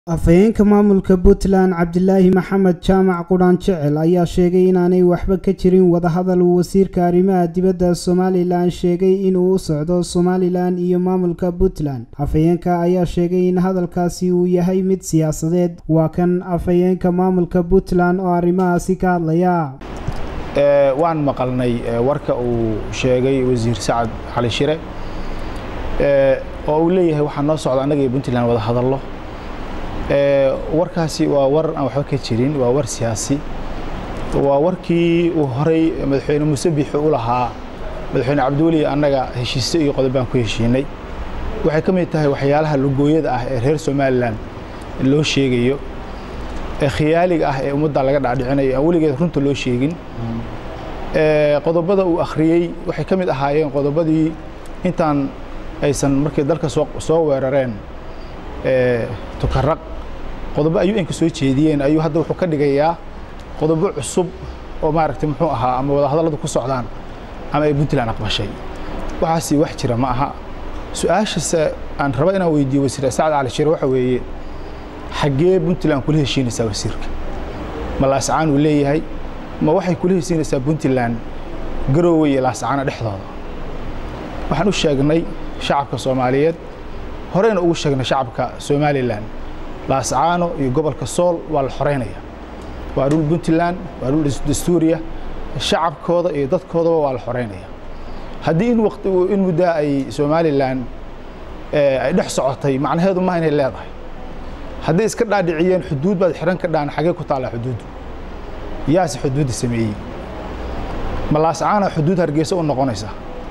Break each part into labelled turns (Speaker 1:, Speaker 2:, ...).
Speaker 1: afhayeenka maamulka puntland cabdilaahi maxamed jaamac qudhaan jecel ayaa sheegay inaanay waxba ka jirin wadahadal uu wasiirka arrimaha dibadda somalilan sheegay inuu u socdo somalilan iyo maamulka puntland afhayeenka ayaa sheegay in hadalkaasi uu yahay mid siyaasadeed waa kan afhayeenka maamulka puntland oo arrimahaasi ka hadlaya
Speaker 2: waan maqalnay warka uu sheegay wasiir sacad cali shire oo uu leeyahay waxaa noo socda annaga iyo puntland wada hadallo warkaasi waa war aan waxba ka jirin waa war siyaasi waa warkii uu horay madaxweyne muuse biixi u lahaa madaxweyne cabdiweli annaga heshiise iyo qodob baan ku heshiinay waxay ka mid tahay waxyaalaha lugooyada ah ee reer somalilan loo sheegayo ee khiyaaliga ah ee ummadda laga dhacdhicinayo aan weligeed runta loo sheegin qodobada uu akhriyey waxay ka mid ahaayeen qodobadii intaan aysan markay dalka soo weerareen tukaraq qodobo ayuu inka soo jeediyeen ayuu hadda wuxuu ka dhigayaa qodobo cusub oo maaragtay muxuu ahaa ama wadahadalladu ku socdaan ama ay puntland aqbashay waxaasi wax jira ma aha su-aashase aan raba inaan weydiiyo wasiir sacad cali shire waxa weeye xaggee puntland kula heshiinaysaa wasiirka ma laascaan uu leeyahay ma waxay kula heshiinaysaa puntland garoowe iyo laascaana dhexdooda waxaan u sheegnay shacabka soomaaliyeed horeyna ugu sheegnay shacabka somalilan laascaano iyo gobolka sool waa la xoreynaya waa dhul puntland waa dhul dastuuriya shacabkooda iyo dadkoodaba waa la xoreynaya haddii in waqti in muddaa ay somalilan ay dhex socotay macnaheedu maha inay leedahay hadday iska dhaadhiciyeen xuduud baad xiran ka dhaan xagee ku taallaa xuduuddu yaase xuduudda sameeyey ma laascaana xuduud hargeysa u noqonaysa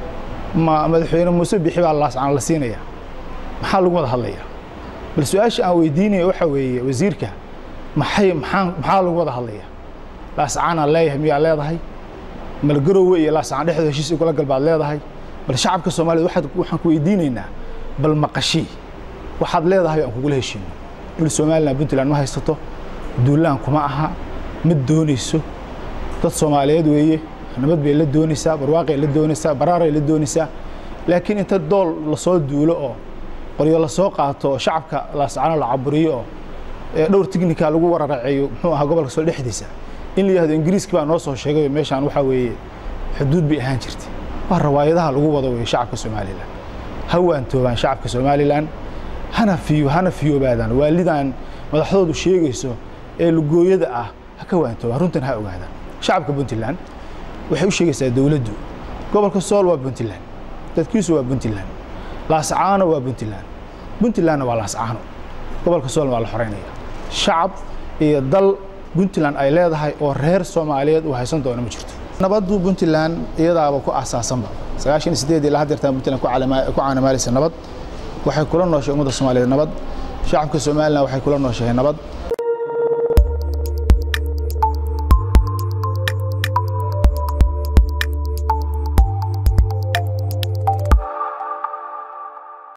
Speaker 2: ma madaxweyne muuse bixi baa laascaan la siinaya maxaa lagu wada hadlayaa bal su-aasha aan weydiinaya waxaa weeye wasiirka maxay maxaa maxaa lagu wada hadlayaa laascaanaan leeyahay miyaa leedahay mal garoowe iyo laascaan dhexdooda heshiis igula galbaad leedahay bal shacabka soomaaliyed waxaad waxaan ku weydiinaynaa bal maqashii waxaad leedahay aan kugula heshiino dhul somalilan puntland ma haysato duulaan kuma aha mid doonayso dad soomaaliyeed weeye nabad bay la doonaysaa barwaaqay la doonaysaa baraaray la doonaysaa laakiin inta dool lasoo duulo oo qoryo lasoo qaato oo shacabka laascano la caburiyo oo dhowr tignika lagu wararaceeyo muxuu ahaa gobolka sool dhexdiisa in la yihahdo ingiriiski baa noo soo sheegay meeshaan waxaa weeye xuduud bay ahaan jirtay waa rawaayadaha lagu wado weeye shacabka somalilan ha waantoobaan shacabka somalilan hana fiyo hana fiyoobaadaan waalidan madaxdoodu sheegayso ee lugooyada ah ha ka waantoobaan runtan ha ogaadaan shacabka puntland waxay u sheegaysaa dowladdu gobolka sool waa puntland dadkiisu waa puntland laascaano waa puntland puntlandna waa laascaano gobolka soolna waa la xoreynaya shacab iyo dal puntland ay leedahay oo reer soomaaliyeed uu haysan doono ma jirto nabaddu puntland iyadaaba ku asaasanba sagaashan iyo sideed ilaa haddeertaan puntland ku caanamaalaysa nabad waxay kula nooshay ummadda soomaaliyeed nabad shacabka somalilan waxay kula nooshahay nabad